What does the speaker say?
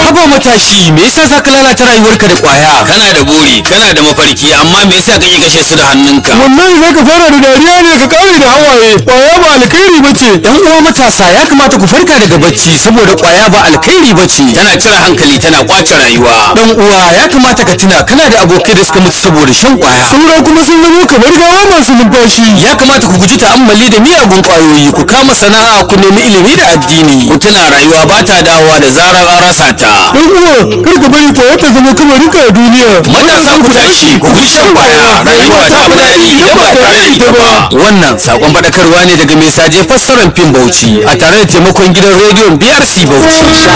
haba matashi me yasa zaka lalata rayuwarka da kwaya kana da buri kana da mafarki amma me yasa kake kashe su da hannunka wallahi zaka fara da dariya ne ka kare da hawaye kwaya ba alkhairi bace yan uwa matasa ya kamata ku farka daga bacci saboda kwaya ba alkhairi bace tana cire hankali tana kwace rayuwa dan uwa ya kamata ka tuna kana da abokai da suka mutu saboda shan kwaya saura kuma sun zama kamar gawa masu numfashi ya kamata ku guji ta'ammali da miyagun kwayoyi ku kama sana'a ku nemi ilimi da addini ku tuna rayuwa ba ta dawowa da zarar an rasa ta dan uwa kar ka bari kwaya ta zama kamarin ka a duniya matasa ku tashi ku guji shan kwaya rayuwa ta fi daɗi idan ba tare da ita ba wannan sakon faɗakarwa ne daga mai saje fassarar fim bauchi a tare da taimakon gidan rediyon brc bauchi